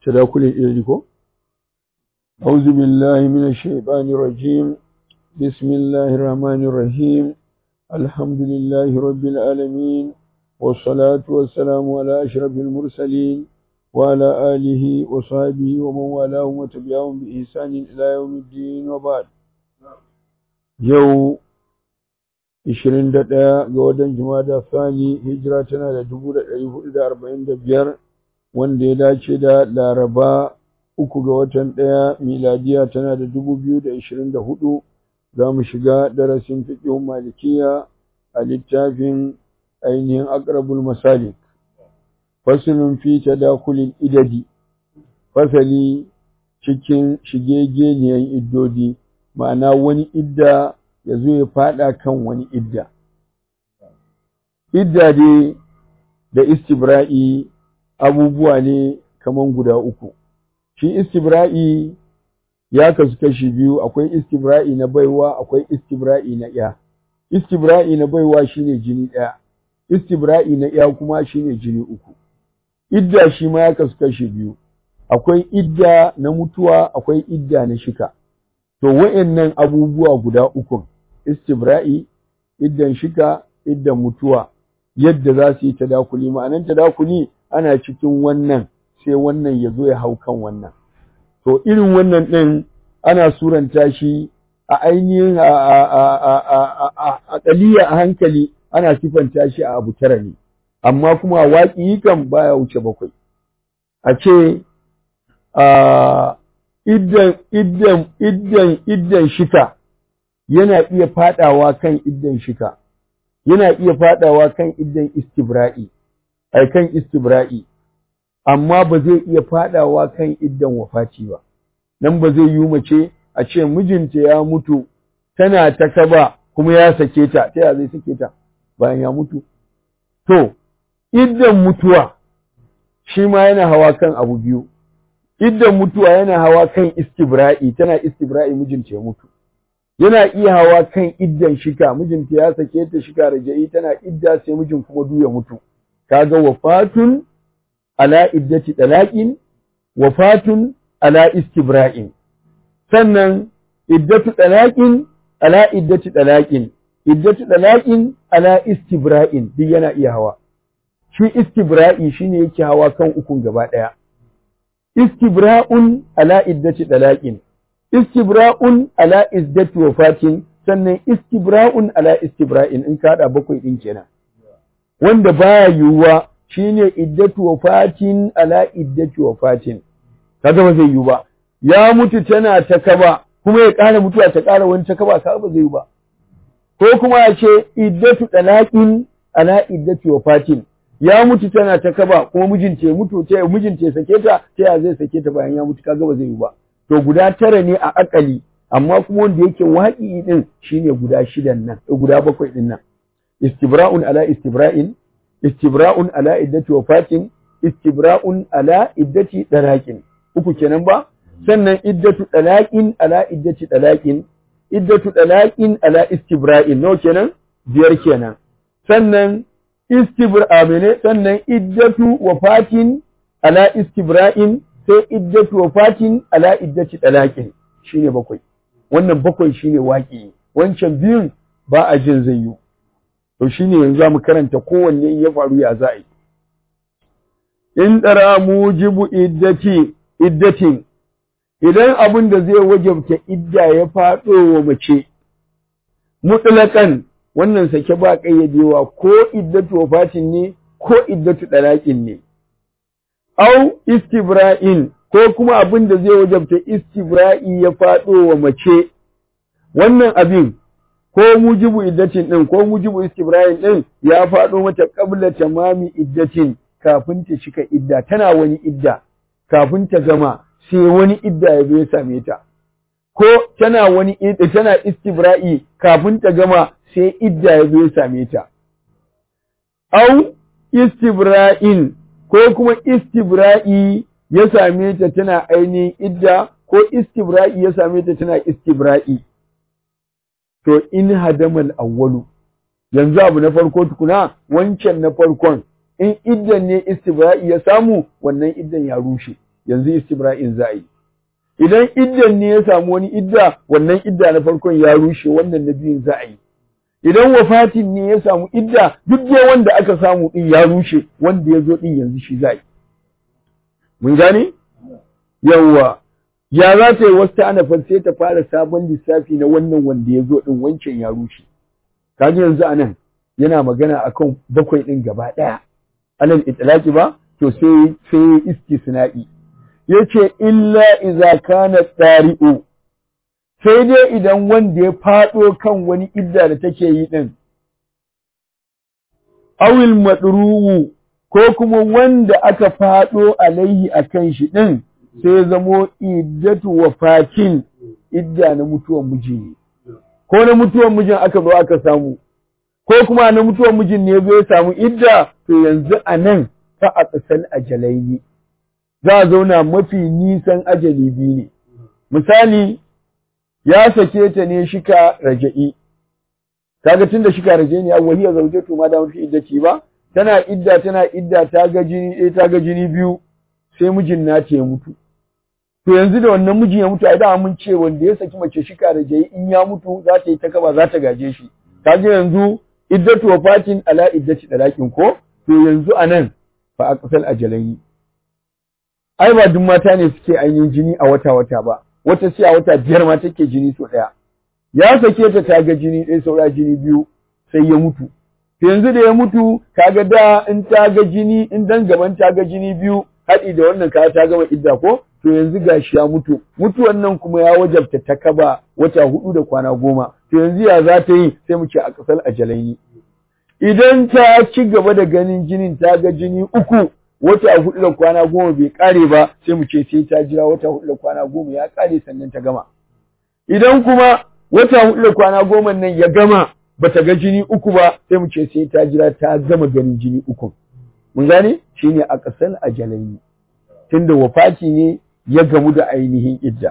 tadakulin ilmi ko أعوذ بالله من الشيطان الرجيم بسم الله الرحمن الرحيم الحمد لله رب العالمين والصلاة والسلام على أشرف المرسلين وعلى آله وصحبه ومن والاهم وتبعهم بإحسان إلى يوم الدين وبعد يوم 21 ga watan Jumada Sani hijira tana da 1445 wanda ya dace da Laraba uku ga watan ɗaya miladiya tana da 2024 za mu shiga darasin fiqhun malikiya a littafin ainihin aqrabul masalik faslun fi tadakulil idadi fasali cikin shigegeniyan iddodi ma'ana wani idda ya zo ya fada kan wani idda idda dai da istibra'i abubuwa ne kaman guda uku shi istibra'i ya kasu kashi biyu akwai istibra'i na baiwa akwai istibra'i na iya istibra'i na baiwa shine jini ɗaya istibra'i na iya kuma shine jini uku idda shi ma ya kasu kashi biyu akwai idda na mutuwa akwai idda na shika to wa'annan abubuwa guda ukun istibra'i iddan shika iddan mutuwa yadda za su yi tadakuli ma'anan tadakuli ana cikin wannan sai wannan ya zo ya hau kan wannan to irin wannan ɗin ana suranta shi a ainihin a ƙaliya a hankali ana sifanta shi a abu tara ne amma kuma waƙi kan baya wuce bakwai a ce iddan iddan iddan iddan shika yana iya fadawa kan iddan shika yana iya fadawa kan iddan istibra'i ai kan istibra'i amma ba zai iya fadawa kan iddan wafati ba nan ba zai yi mace a ce mijinta ya mutu tana ta kaba kuma ya sake ta ta ya zai sake ta bayan ya mutu to iddan mutuwa shi ma yana hawa kan abu biyu iddan mutuwa yana hawa kan istibra'i tana istibra'i mijinta ya mutu yana iya hawa kan iddan shika mijinta ya sake ta shika raja'i tana idda sai mijin kuma du ya mutu kaga wafatun ala iddati talaqin wafatun ala istibra'in sannan iddatu talaqin ala iddati talaqin iddatu talaqin ala istibra'in duk yana iya hawa shi istibra'i shine yake hawa kan ukun gaba daya istibra'un ala iddati talaqin istibra'un ala iddati wafatin sannan istibra'un ala istibra'in in ka hada bakwai din kenan wanda baya yiwuwa shine iddatu wafatin ala iddati wafatin kaga ba zai yiwu ba ya mutu tana ta kaba kuma ya ƙara mutuwa ta ƙara wani ta kaba kaga ba zai yiwu ba ko kuma ya ce iddatu talaqin ala iddati wafatin ya mutu tana ta kaba kuma mijinta ya mutu ta mijinta ya sake ta ta ya zai sake ta bayan ya mutu kaga ba zai yiwu ba to guda tara ne a akali amma kuma wanda yake waƙi din shine guda shidan nan guda bakwai din nan istibra'un ala istibra'in istibra'un ala iddati wafatin istibra'un ala iddati dalaqin uku kenan ba sannan iddatu dalaqin ala iddati dalaqin iddatu dalaqin ala istibra'in no kenan biyar kenan sannan istibra'a mene sannan iddatu wafatin ala istibra'in sai iddatu wafatin ala iddati dalaqin shine bakwai wannan bakwai shine waki wancan biyun ba a jin zai yi to shine yanzu zamu karanta kowanne in ya faru ya za'i in dara mujibu iddati iddatin idan abin da zai wajabta idda ya faɗo wa mace mutlaqan wannan sake ba kayyadewa ko iddatu wafatin ne ko iddatu dalaqin ne au istibra'in ko kuma abin da zai wajabta istibra'i ya faɗo wa mace wannan abin ko mujibu iddatin din ko mujibu istibra'in din ya faɗo mata qabla tamami iddatin kafin ta cika idda tana wani idda kafin ta gama sai wani idda ya zo ya same ta ko tana wani idda tana istibra'i kafin ta gama sai idda ya zo ya same ta au istibra'in ko kuma istibra'i ya same ta tana ainihin idda ko istibra'i ya same ta tana istibra'i to in hadamal awwalu yanzu abu na farko tukuna wancan na farkon in iddan ne istibra'i ya samu wannan iddan ya rushe yanzu istibra'in za a yi idan iddan ne ya samu wani idda wannan idda na farkon ya rushe wannan na biyun za a yi idan wafatin ne ya samu idda duk dai wanda aka samu din ya rushe wanda ya zo din yanzu shi za a yi mun gane yawwa ya za ta yi wasu ana sai ta fara sabon lissafi na wannan wanda ya zo din wancan ya rushe kaji yanzu anan yana magana akan bakwai din gaba ɗaya alal itlaqi ba to sai sai istisna'i yace illa iza kana tari'u sai dai idan wanda ya fado kan wani idda da take yi din awil madruwu ko kuma wanda aka fado alaihi akan shi din sai zamo iddatu wafatin idda na mutuwan miji ne ko na mutuwan mijin aka zo aka samu ko kuma na mutuwan mijin ne zai samu idda to yanzu a nan fa a ƙasar ajalai za a zauna mafi nisan ajali biyu ne misali ya sake ta ne shika raja'i kaga tunda shika raja'i ne awwali ya zauje to ma da mafi iddaci ba tana idda tana idda ta ga jini ɗaya ta ga jini biyu sai mijin nata ya mutu to yanzu da wannan mijin ya mutu ai da mun ce wanda ya saki mace shika raja'i in ya mutu za ta yi ta kaba za ta gaje shi kaga yanzu iddatu wafatin ala iddati dalakin ko to yanzu anan fa aqsal ajalai ai ba duk mata ne suke ainihin jini a wata wata ba wata sai a wata biyar ma take jini so daya ya sake ta ta ga jini ɗaya saura jini biyu sai ya mutu to yanzu da ya mutu kaga da in ta ga jini in dan gaban ta ga jini biyu haɗi da wannan kaya ta gama idda ko to yanzu gashi ya mutu mutuwan nan kuma ya wajabta ta kaba wata hudu da kwana goma to yanzu ya za ta yi sai mu ce a kasar ajalaini idan ta ci gaba da ganin jinin ta ga jini uku wata hudu da kwana goma bai kare ba sai mu ce sai ta jira wata hudu da kwana goma ya kare sannan ta gama idan kuma wata hudu da kwana goma nan ya gama bata ga jini uku ba sai mu ce sai ta jira ta gama ganin jini uku mun gane shine a kasar ajalaini tunda wafati ne ya gamu da ainihin idda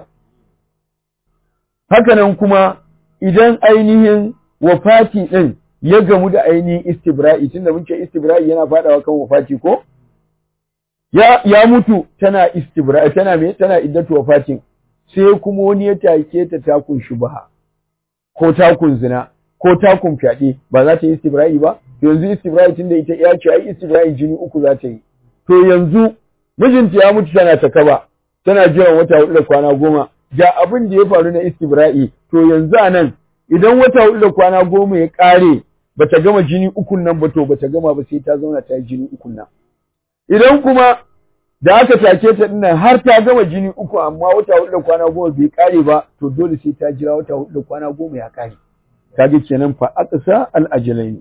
hakanan kuma idan ainihin wafati ɗin ya gamu da ainihin istibra'i tunda mun ce istibra'i yana faɗawa kan wafati ko ya ya mutu tana istibra'i tana me tana iddatu wafatin sai kuma wani ya take ta takun shubha ko takun zina ko takun fyaɗe ba za ta yi istibra'i ba yanzu istibra'i tunda ita ya ce ai istibra'i jini uku za ta yi to yanzu mijinta ya mutu tana ta kaba tana jiran wata hudu da kwana goma ga abin da ya faru na istibra'i to yanzu a nan idan wata hudu da kwana goma ya ƙare bata gama jini ukun nan ba to bata gama ba sai ta zauna ta yi jini ukun nan idan kuma da aka take ta dinnan har ta gama jini uku amma wata hudu da kwana goma bai ƙare ba to dole sai ta jira wata hudu da kwana goma ya ƙare kaga kenan fa aqsa al ajalain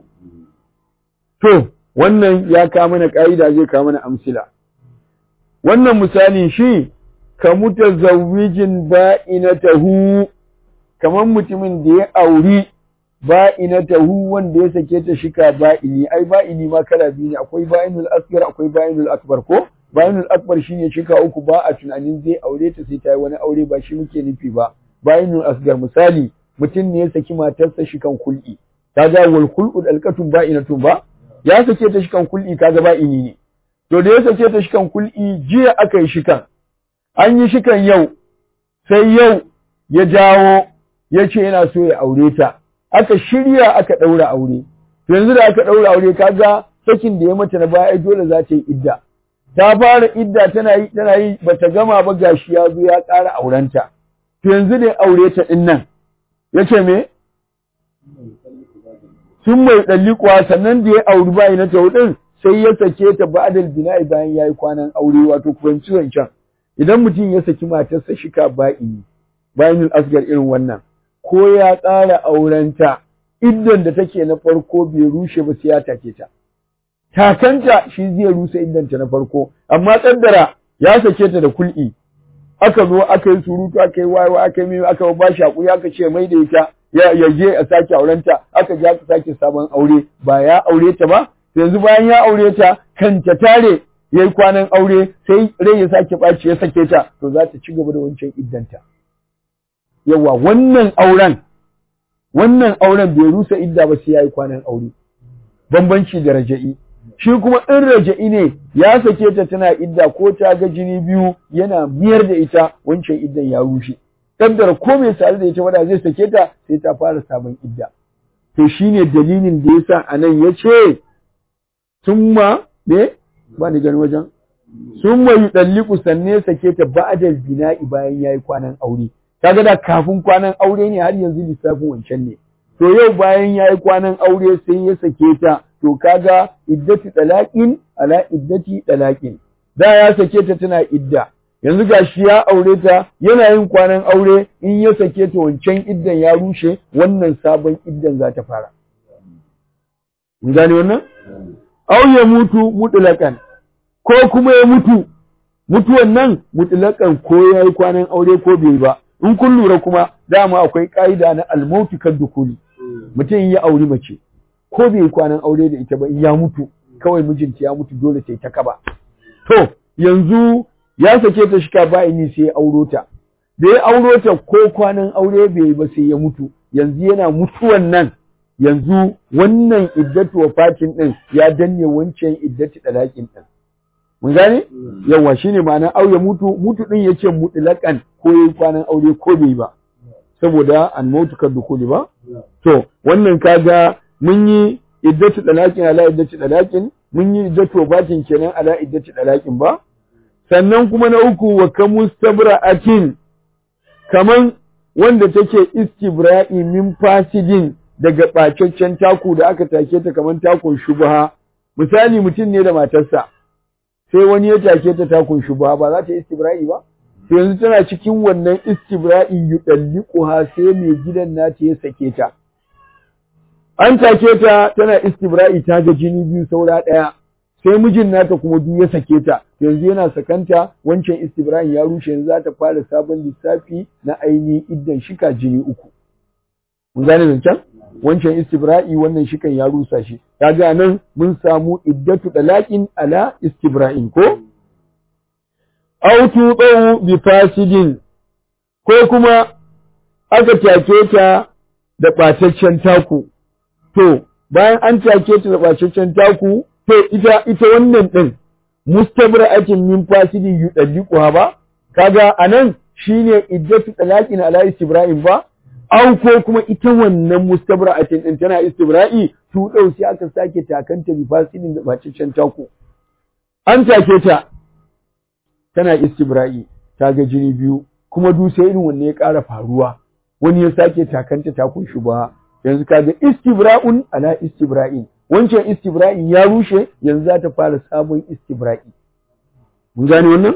to wannan ya kawo mana ƙa'ida zai kawo mana amsila wannan misali shi ka mutazawwijin ba'inatahu kaman mutumin da ya auri ba'inatahu wanda ya sake ta shika ba'ini ai ba'ini ma kala biyu ne akwai ba'inul asghar akwai ba'inul akbar ko ba'inul akbar shine shika uku ba a tunanin zai aure ta sai ta yi wani aure ba shi muke nufi ba ba'inul asghar misali mutum ne ya saki matarsa shikan kul'i kaga wal khul'u dalqatun ba'inatun ba ya sake ta shikan kul'i kaga ba'ini ne to da ya sake ta shikan kul'i jiya aka yi shikan an yi shikan yau sai yau ya jawo ya ce yana so ya aure ta aka shirya aka ɗaura aure to yanzu da aka ɗaura aure kaga sakin da ya mata na baya dole za ta yi idda ta fara idda tana yi tana yi bata gama ba gashi ya zo ya ƙara aurenta to yanzu da ya aure ta din nan yace me sun mai ɗalliƙuwa sannan da ya auri bayi na taudin sai ya sake ta ba'dal bina'i bayan yayi kwanan aure wato kubanci wancan idan mutum ya saki matarsa shika ba'i bayan asgar irin wannan ko ya ƙara aurenta iddan da take na farko bai rushe ba sai ya take ta takanta shi zai rusa iddanta na farko amma kaddara ya sake ta da kul'i aka zo aka yi surutu aka yi wayewa aka yi mai aka ba shi hakuri aka ce mai da ita ya je a sake aurenta aka je aka sake sabon aure ba ya aure ta ba yanzu bayan ya aure ta kan ta tare yayi kwanan aure sai rai ya sake ɓaci ya sake ta to za ta ci gaba da wancan iddanta yawa wannan auren wannan auren bai rusa idda ba sai yayi kwanan aure bambanci da raja'i shi kuma in raja'i ne ya sake ta tana idda ko ta ga jini biyu yana miyar da ita wancan iddan ya rushe kaddara ko mai sare da ita wanda zai sake ta sai ta fara sabon idda to shine dalilin da yasa anan yace summa ne ba ni gani wajen summa yudalliqu sanne sake ta ba'da bina'i bayan yayi kwanan aure kaga da kafin kwanan aure ne har yanzu lissafin wancan ne to yau bayan yayi kwanan aure sai ya sake ta to kaga iddati talaqin ala iddati talaqin da ya sake ta tana idda yanzu gashi ya aure ta yana yin kwanan aure in ya sake ta wancan iddan ya rushe wannan sabon iddan za ta fara mun gane wannan aw ya mutu mutlaqan ko kuma ya mutu mutuwan nan mutlaqan ko yayi kwanan aure ko bai ba in kun lura kuma dama akwai ka'ida na almautu kan dukuli mutum ya auri mace ko bai kwanan aure da ita ba ya mutu kawai mijinta ya mutu dole sai ta kaba to yanzu ya sake ta shika ba'ini sai ya auro ta da ya auro ta ko kwanan aure bai ba sai ya mutu yanzu yana mutuwan nan yanzu wannan iddatu wafatin din ya danne wancan iddatu dalakin din mun gane yawa shine ma'ana au ya mutu mutu din yace mutlaqan ko yayi kwanan aure ko bai ba saboda an mutu kan dukuli ba to wannan kaga mun yi iddatu dalakin ala iddatu dalakin mun yi iddatu wafatin kenan ala iddatu dalakin ba sannan kuma na uku wa kamustabra'atin kaman wanda take istibra'i min fasidin daga ɓacaccen taku da aka take ta kaman takun shubha misali mutum ne da matarsa sai wani ya take ta takun shubha ba za ta istibra'i ba to yanzu tana cikin wannan istibra'i yudalliquha sai mai gidan nata ya sake ta an take ta tana istibra'i ta ga jini biyu saura ɗaya sai mijin nata kuma duk ya sake ta yanzu yana sakanta wancan istibra'in ya rushe yanzu za ta fara sabon lissafi na ainihin iddan shika jini uku mun gane zancen wancan istibra'i wannan shikan ya rusa shi kaga nan mun samu iddatu dalaqin ala istibra'in ko aw tuqaw bi fasidin ko kuma aka take ta da ɓataccen taku to bayan an take ta da ɓataccen taku to ita ita wannan din mustabra'atin min fasidin yudalliquha ba kaga anan shine iddatu talaqin ala istibra'in ba aw ko kuma ita wannan mustabra'atin din tana istibra'i tu dau sai aka sake takanta bi fasidin da baciccen tako an take ta tana istibra'i ta ga jini biyu kuma du sai irin wanne ya ƙara faruwa wani ya sake takanta takun shi ba yanzu kaga istibra'un ala istibra'in wancan istibra'in ya rushe yanzu za ta fara sabon istibra'i mun gane wannan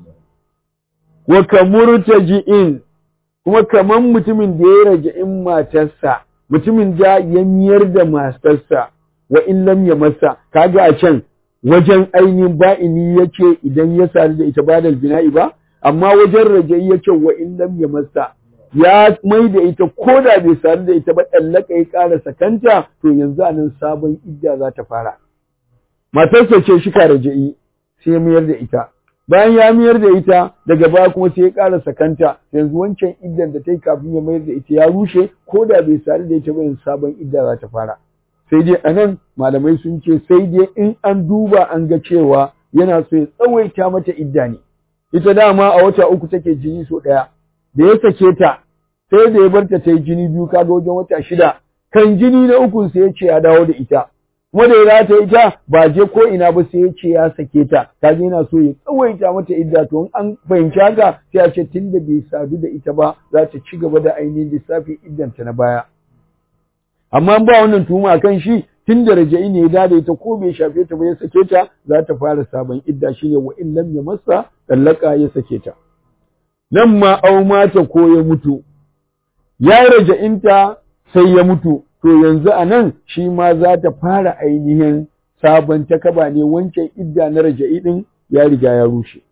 wa kamurtaji'in kuma kaman mutumin da ya raja'in matarsa mutumin da ya miyar da matarsa wa in lam ya masa kaga a can wajen ainihin ba'ini yace idan ya sadu da ita badal bina'i ba amma wajen raja'i yace wa in lam ya masa ya mai da ita ko da bai sadu da ita ba ɗallaka ya ƙara sakanta to yanzu a nan sabon idda za ta fara. Matarsa ce shi ka raja'i sai ya mayar da ita. Bayan ya mayar da ita daga baya kuma sai ya ƙara sakanta yanzu wancan iddan da ta yi kafin ya mayar da ita ya rushe ko da bai sadu da ita ba yanzu sabon idda za ta fara. Sai dai a nan malamai sun ce sai dai in an duba an ga cewa yana so ya tsawaita mata idda ne. Ita dama a wata uku take jini so ɗaya. da ya sake ta sai da ya bar ta ta yi jini biyu kaga wajen wata shida kan jini na ukun sai ya ce ya dawo da ita kuma da ya rata ita ba je ko ina ba sai ya ce ya sake ta kaga yana so ya tsawaita mata idda to in an fahimci haka sai a ce tunda bai sadu da ita ba za ta ci gaba da ainihin lissafin iddanta na baya amma ba wannan tuhuma kan shi tun da raja'i ne ya dada ita ko bai shafe ta ba ya sake ta za ta fara sabon idda shine wa in lam ya masa dallaka ya sake ta nan ma au mata ko ya mutu ya raja'inta sai ya mutu to yanzu a nan shi ma za ta fara ainihin sabon takaba ne wancan idda na raja'i din ya riga ya rushe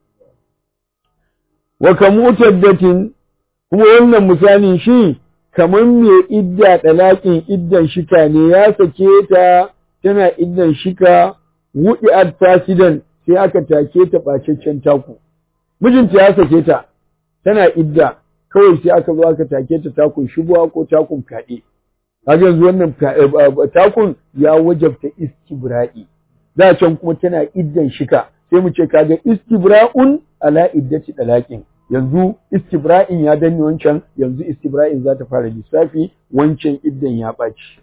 wa kamutaddatin kuma wannan misalin shi kamar mai idda ɗalaƙin iddan shika ne ya sake ta tana iddan shika wuɗi fasidan sai aka take ta ɓacaccen taku mijinta ya sake ta tana idda kawai sai aka zo aka take ta takun shubuwa ko takun kaɗe kaga yanzu wannan takun ya wajabta istibra'i da can kuma tana iddan shika sai mu ce kaga istibra'un ala iddati dalaqin yanzu istibra'in ya danne wancan yanzu istibra'in za ta fara lissafi wancan iddan ya ɓaci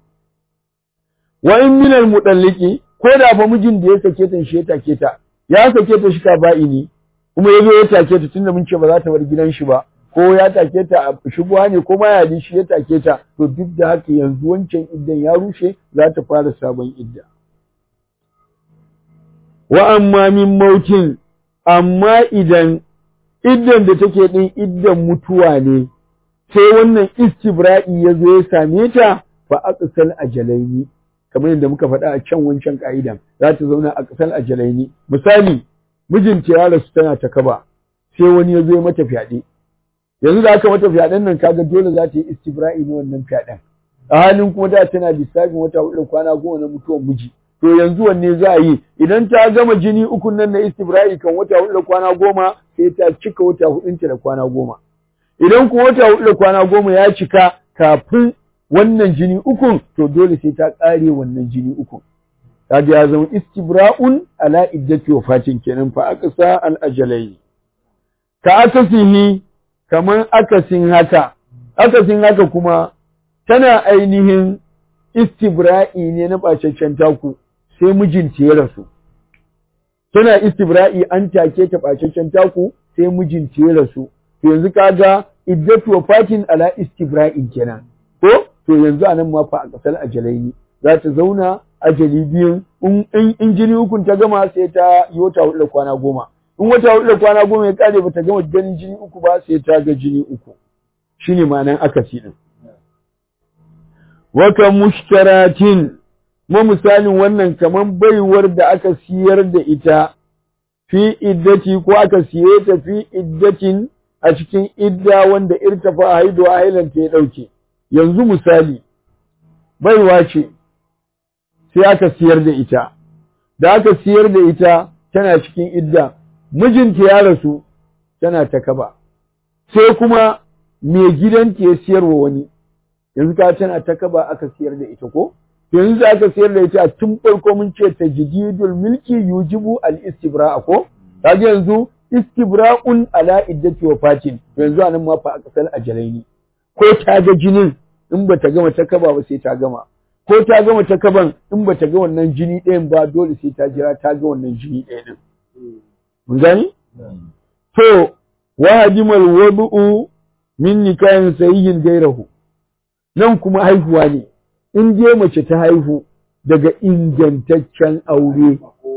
wa in min al mudalliki ko da fa mijin da ya sake ta shi ya take ta ya sake ta shika ba'ini kuma ya zo ya take ta tunda mun ce ba za ta bar gidan shi ba ko ya take ta a shubuwa ne ko ma ya shi ya take ta to duk da haka yanzu wancan iddan ya rushe za ta fara sabon idda wa amma min mautin amma idan iddan da take din iddan mutuwa ne sai wannan istibra'i ya zo ya same ta fa aqsal ajalaini kamar yadda muka faɗa a can wancan ka'idan za ta zauna a ƙasar ajalaini misali mijinta ya rasu tana ta kaba sai wani ya zo mata fyaɗe yanzu da aka mata fyaɗen nan kaga dole za ta yi istibra'i na wannan fyaɗen a halin kuma da tana lissafin wata hudu kwana goma na mutuwar miji to yanzu wanne za a yi idan ta gama jini uku nan na istibra'i kan wata hudu kwana goma sai ta cika wata hudunta da kwana goma idan kuma wata hudu da kwana goma ya cika kafin wannan jini ukun to dole sai ta ƙare wannan jini ukun kaga ya zama istibra'un ala iddati wafatin kenan fa aqsa al ajalai ka akasihi kaman akasin haka akasin haka kuma tana ainihin istibra'i ne na bacaccen taku sai mijinta ya rasu tana istibra'i an take ta bacaccen taku sai mijinta ya rasu to yanzu kaga iddatu wafatin ala istibra'in kenan ko to yanzu anan ma fa a kasal ajalaini za ta zauna ajali biyun in jini ukun ta gama sai ta yi wata hudu da kwana goma in wata hudu da kwana goma ya kare bata gama ganin jini uku ba sai ta ga jini uku shine ma'anan akasi din waka mushtaratin ma misalin wannan kaman baiwar da aka siyar da ita fi iddati ko aka siye ta fi iddatin a cikin idda wanda irtafa haidu hailanta ya dauke yanzu misali baiwa ce sai aka siyar da ita da aka siyar da ita tana cikin idda mijinta ya rasu tana ta kaba sai kuma mai gidanta ya siyarwa wani yanzu ka tana ta kaba aka siyar da ita ko yanzu da aka siyar da ita tun farko mun ce tajdidul milki yujibu al istibra ko kaga yanzu istibra'un ala iddati wafatin yanzu anan ma fa aka sal ajalaini ko ta ga jinin in ba ta gama ta kaba ba sai ta gama ko ta gama ta kaban in ba ta ga wannan jini ɗayan ba dole sai ta jira ta ga wannan jini ɗaya ɗin. Mun gani? To, wa hadimal wadu'u min nikahin sayyin gairahu. Nan kuma haihuwa ne, in je mace ta haihu daga ingantaccen aure,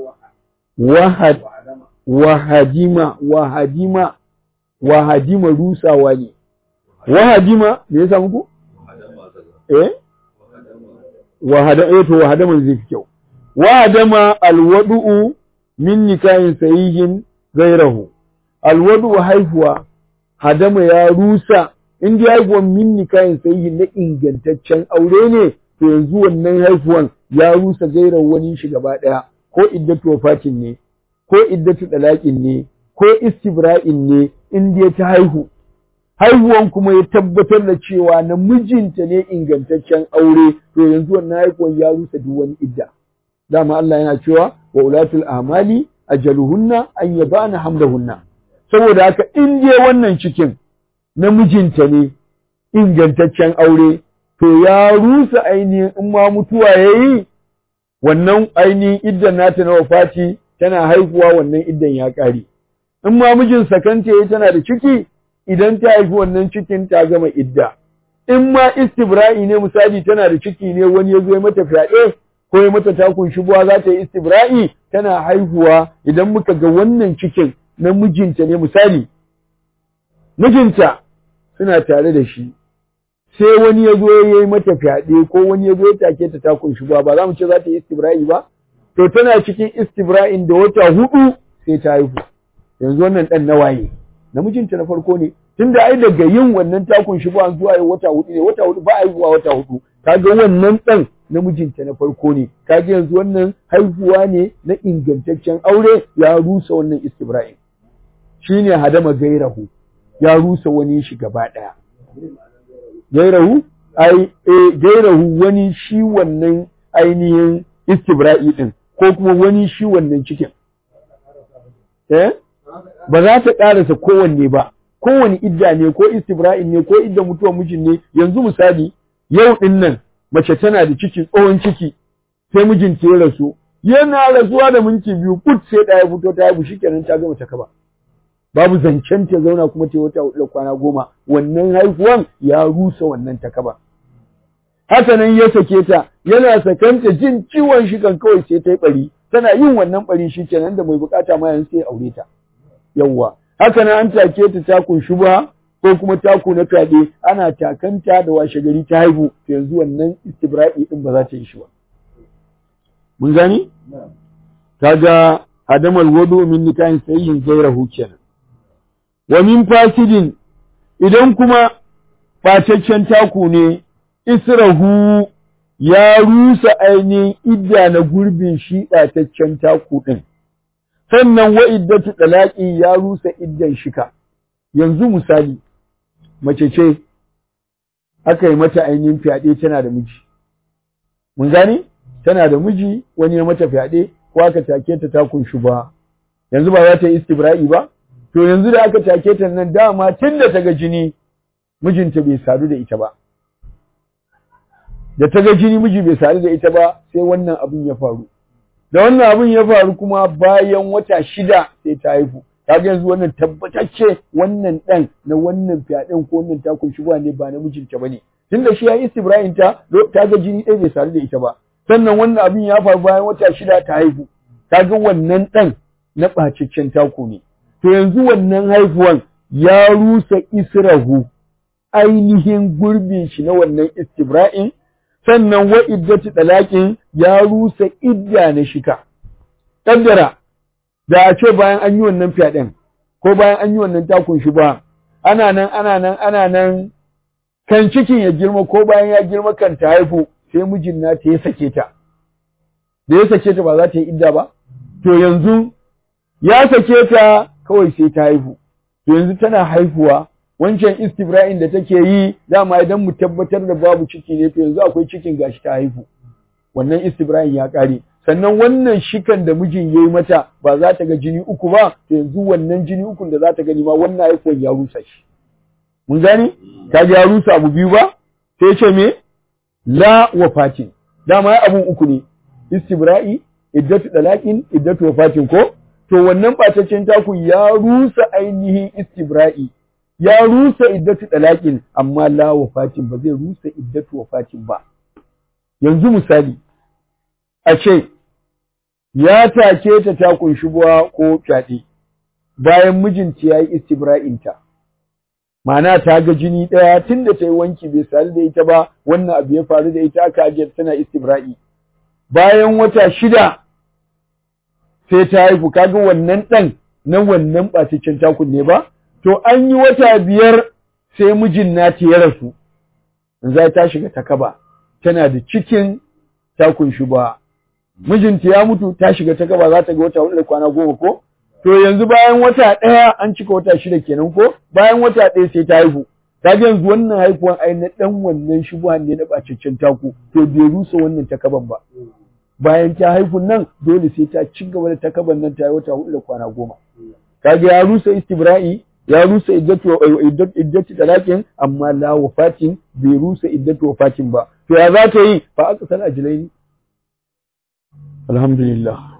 wahadima, wahadima, wahadima rusawa ne. Wahadima, me ya samu ku? eh wahada eh to wahadaman zai fi kyau wahadama alwadu'u min nikahin sahihin gairahu alwadu'u haihuwa hadama ya rusa in dai haihuwan min nikahin sahihin na ingantaccen aure ne to yanzu wannan haihuwan ya rusa gairahu wani shi gaba daya ko iddatu wafatin ne ko iddatu dalaqin ne ko istibra'in ne in dai ta haihu haihuwan kuma ya tabbatar da cewa na mijinta ne ingantaccen aure to yanzu wannan haihuwan ya rusa duk wani idda dama Allah yana cewa wa ulatul amali ajaluhunna an yabana hamdahunna saboda haka in je wannan cikin na mijinta ne ingantaccen aure to ya rusa ainihin in ma mutuwa yayi wannan ainihin iddan nata na wafati tana haihuwa wannan iddan ya kare in ma mijin sakanta yayi tana da ciki idan ta haifi wannan cikin ta gama idda in ma istibra'i ne misali tana da ciki ne wani ya zo ya mata fyaɗe ko ya mata takun shubuwa za ta yi istibra'i tana haihuwa idan muka ga wannan cikin na mijinta ne misali mijinta suna tare da shi sai wani ya zo ya yi mata fyaɗe ko wani ya zo ya take ta takun shubuwa ba za mu ce za ta yi istibra'i ba to tana cikin istibra'in da wata hudu sai ta haihu yanzu wannan ɗan nawaye namijinta na farko ne tunda ai daga yin wannan takun shi ba zuwa wata hudu ne wata hudu ba haihuwa wata hudu kaga wannan dan namijinta na farko ne kaga yanzu wannan haihuwa ne na ingantaccen aure ya rusa wannan istibra'in shine hadama gairahu ya rusa wani shi gaba daya gairahu ai eh gairahu wani shi wannan ainihin istibra'i din ko kuma wani shi wannan cikin eh ba za ta ƙarasa kowanne ba kowane idda ne ko istibra'in ne ko idda mutuwar mijin ne yanzu misali yau ɗin nan mace tana da ciki tsohon ciki sai mijinta ya rasu yana rasuwa da minti biyu put sai ɗaya fito ta haihu shikenan ta gama ta kaba babu zancen ta zauna kuma ta wata hudu kwana goma wannan haihuwan ya rusa wannan ta kaba haka nan ya sake ta yana sakanta jin ciwon shi kan kawai sai ta yi bari tana yin wannan bari shikenan da mai bukata ma yanzu sai aure ta yawwa haka nan an take ta takun shubha ko kuma taku na fyaɗe ana takanta da washe gari ta haihu yanzu wannan istibra'i din ba za ta yi shi ba mun gani kaga hadamal wudu min nikahin sayyin gairahu kenan wa min fasidin idan kuma ɓataccen taku ne israhu ya rusa ainihin idda na gurbin shi ɓataccen taku ɗin sannan wa iddatu ɗalaƙi ya rusa iddan shika yanzu misali mace ce aka yi mata ainihin fyaɗe tana da miji mun gane tana da miji wani ya mata fyaɗe ko aka take ta takun shi ba yanzu ba za ta yi istibra'i ba to yanzu da aka take ta nan dama tun da ta ga jini mijinta bai sadu da ita ba da ta ga jini miji bai sadu da ita ba sai wannan abin ya faru da wannan abin ya faru kuma bayan wata shida sai ta haihu kaga yanzu wannan tabbatacce wannan dan na wannan fyaɗen ko wannan takun shi ne ba na mijinta bane tunda shi ya yi istibra'in ta ta ga jini ɗaya bai sadu da ita ba sannan wannan abin ya faru bayan wata shida ta haihu kaga wannan dan na ɓaciccen taku ne to yanzu wannan haihuwan ya rusa israhu ainihin gurbin shi na wannan istibra'in sannan wa iddatu talaqin ya rusa idda na shika kaddara da a ce bayan an yi wannan fyaɗen ko bayan an yi wannan takun shi ba ana nan ana nan ana nan kan cikin ya girma ko bayan ya girma kan ta haifu sai mijin nata ya sake ta da ya sake ta ba za ta yi idda ba to yanzu ya sake ta kawai sai ta haihu to yanzu tana haihuwa wancan istibra'in da take yi dama idan mu tabbatar da babu ciki ne to yanzu akwai cikin gashi ta haihu wannan istibra'in ya kare sannan wannan shikan da mijin yayi mata ba za ta ga jini uku ba to yanzu wannan jini ukun da za ta gani ma wannan haihuwar ya rusa shi mun gane ka ya rusa abu biyu ba sai ce me la wafatin dama abun uku ne istibra'i iddatu dalaqin iddatu wafatin ko to wannan ɓataccen taku ya rusa ainihin istibra'i ya rusa iddatu dalaqin amma la wafatin ba zai rusa iddatu wafatin ba yanzu misali a ce ya take ta takun shubuwa ko fyaɗe bayan mijinta ya yi istibra'inta ma'ana ta ga jini ɗaya tun da ta yi wanki bai sadu da ita ba wannan abu ya faru da ita aka ajiye tana istibra'i bayan wata shida sai ta haifu kaga wannan ɗan na wannan ɓataccen takun ne ba to an yi wata biyar sai mijin nata ya rasu za ta shiga ta kaba tana da cikin takun shi ba mijinta ya mutu ta shiga ta kaba za ta ga wata hudu da kwana goma ko to yanzu bayan wata ɗaya an cika wata shida kenan ko bayan wata ɗaya sai ta haihu kaga yanzu wannan haihuwan ai na ɗan wannan shubuhan ne na ɓataccen taku to bai rusa wannan takaban ba bayan ta haifun nan dole sai ta ci gaba da takaban nan ta yi wata hudu da kwana goma kaga ya rusa istibra'i ya rusa iddatu iddatu talakin amma la wafatin bai rusa iddatu wafatin ba to ya za ta yi fa aka san ajlaini alhamdulillah